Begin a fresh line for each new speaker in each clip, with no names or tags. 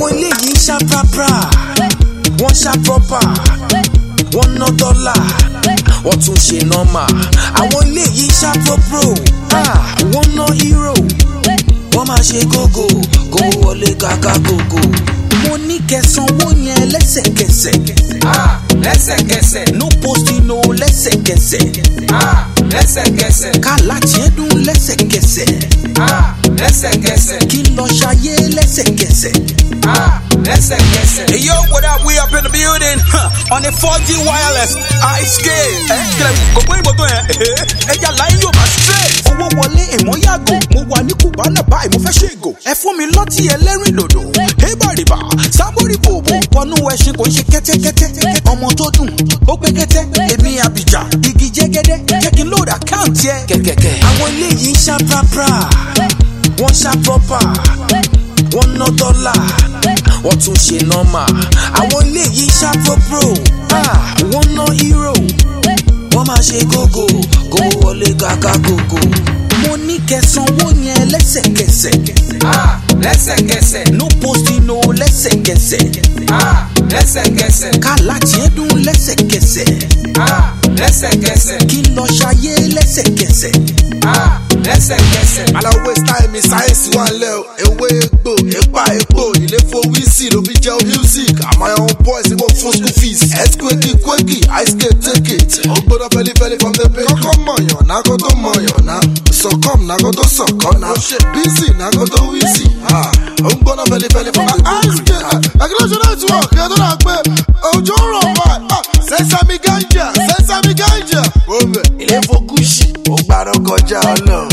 àwọn eléyìí ń ṣá prapra wọ́n ṣá proper wọ́n ná dọ́là wọ́n tún ṣe nọ́mà àwọn eléyìí ṣá propro ah, wọ́n ná hero wọ́n máa ṣe gógó kó wọlé kàkà gógó. mo ní kẹsànwó yẹn lẹ́sẹ̀kẹsẹ̀
Ah, lẹ́sẹ̀kẹsẹ̀.
no posting no lẹ́sẹ̀kẹsẹ̀
Ah, lẹ́sẹ̀kẹsẹ̀.
kálá tiẹ̀ dún lẹ́sẹ̀kẹsẹ̀
Ah, lẹ́sẹ̀kẹsẹ̀.
kí n lọ ṣayé lẹ́sẹ̀kẹsẹ̀.
Ah, lẹ́sẹ̀kẹsẹ̀.
Hey yo, what up? We up in the building huh, on the 4G wireless high scale. Ẹ kílẹ̀ kò pé ìbò tó yẹn. Ẹja láyé yóò máa straight.
owó wọlé èmọ́ yàgò mo wà ní kùbánà báyìí mo fẹ́ ṣe ègò ẹ fún mi lọ́tì ẹlẹ́rìn dòdò hébàrìbà sábòrì bòbò wọnú ẹṣin kò ń ṣe kẹ́tẹ́kẹ́tẹ́ ọmọ tó dùn ó pé kẹ́tẹ́ èmi àbíjà igi jẹ́gẹ́dẹ́ jẹ́ kí n lóòdù àkáǹtì ẹ. kẹ̀kẹ́kẹ́. àwọn eléyìí ń ṣá prapra wọ́n ṣá proper wọ́n ná dọ́là wọ́n tún ṣe nọ́mà àwọn eléyìí ṣá propro ah, wọ́n ná hero wọ́n máa ṣe gógó kó wọlé kàkà gógó. mo ní kẹsànwó yẹn lẹ́sẹ̀kẹsẹ̀
Ah, lẹ́sẹ̀kẹsẹ̀.
no posting no lẹ́sẹ̀kẹsẹ̀
Ah, lẹ́sẹ̀kẹsẹ̀.
kálá tiẹ̀ dún lẹ́sẹ̀kẹsẹ̀
Ah, lẹ́sẹ̀kẹsẹ̀.
kí n lọ ṣayé lẹ́sẹ̀kẹsẹ̀.
Ah, lẹ́sẹ̀kẹsẹ̀.
aláwọ̀ style mi sáyẹ́nsì wà lẹ́ o ewé egbò epa epo ilé fowí sí ló fi jẹ́ music àmọ́ àwọn boys ní mo fún school fees earthquake quake ice skate take it ó gbọ́dọ̀ fẹ́lifẹ́li from the page. kọ́kọ́ mọ̀yàn náà kó tó mọ̀yàn náà sọ̀kọ́m náà kó tó sọ̀kọ́ náà bísí náà kó tó wíìsì ó ń gbọ́dọ̀ fẹ́lifẹ́li from the page. ice skate regulation network ẹ̀ tó dà pé òjò ń rọ̀ wá sẹ́sàmì gánjà sẹ́sàmì gánjà. ilé fokúsì ó gbàdọ̀ kọjá ọlọ́run.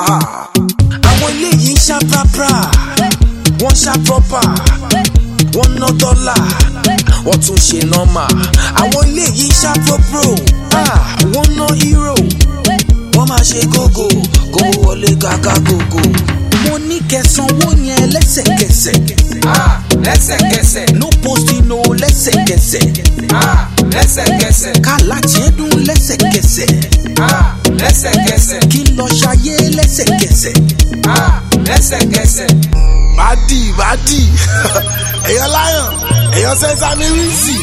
àwọn eléyìí ń ṣá prapra wọ́n ṣá proper wọ́n ná dọ́là wọ́n tún ṣe nọ́mà àwọn eléyìí ń ṣá propro ah, wọ́n ná hero wọ́n máa ṣe gógó kó wọlé kàkà gógó. mo ní kẹsànwó yẹn lẹ́sẹ̀kẹsẹ̀
Ah, lẹ́sẹ̀kẹsẹ̀.
no posting no lẹ́sẹ̀kẹsẹ̀
Ah, lẹ́sẹ̀kẹsẹ̀.
kálá tiẹ̀ dún lẹ́sẹ̀kẹsẹ̀
Ah, lẹ́sẹ̀kẹsẹ̀.
kí n lọ ṣayé lẹ́sẹ̀kẹsẹ̀.
Ah, lẹ́sẹ̀kẹsẹ̀.
bàdì bàdì èèyàn láyàn èèyàn sẹ́sàmì wíìsì.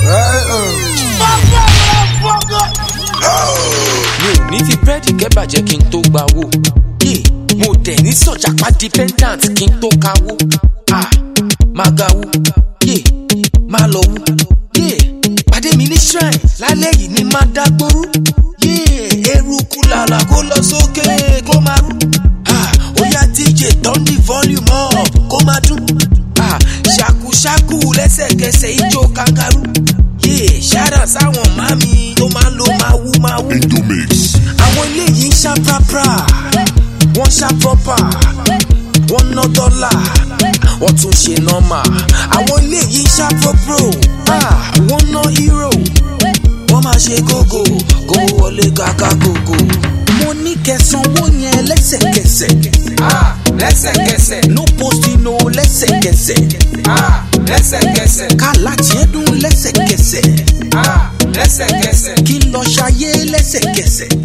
mi ò ní fi búrẹ́dì kẹ́bàjẹ́ kí n tó gba owó. Yé, mo dẹ̀ ní sọ̀jàpá dependant kí n tó kawó. Ah, máa ga wú. Yé, máa lọ wú. Yé, pàdé mi ní shrine lálẹ́ yìí ni máa dágbóró. Yé, eruku làlà kó lọ sókè kó máa rú. Ah, ó yá DJ turn the volume up kó máa dún. Ah, ṣàkúṣàkú lẹ́sẹ̀kẹsẹ̀ ijó kangaroo. Yé, ṣáàdà sáwọn màmí tó máa ń lo máa wú máa wú àwọn eléyìí ń ṣá prapra wọ́n ṣá proper wọ́n ná dọ́là wọ́n tún ṣe nọ́mà àwọn eléyìí ń ṣá propro ah, wọ́n ná hero wọ́n máa ṣe gógó kó wọlé kàkà gógó. mo ní kẹsànwó yẹn lẹ́sẹ̀kẹsẹ̀
Ah, lẹ́sẹ̀kẹsẹ̀.
no posting no lẹ́sẹ̀kẹsẹ̀
Ah, lẹ́sẹ̀kẹsẹ̀.
kálá tiẹ̀ dún lẹ́sẹ̀kẹsẹ̀
Ah, lẹ́sẹ̀kẹsẹ̀.
kí n lọ ṣayé lẹ́sẹ̀kẹsẹ̀.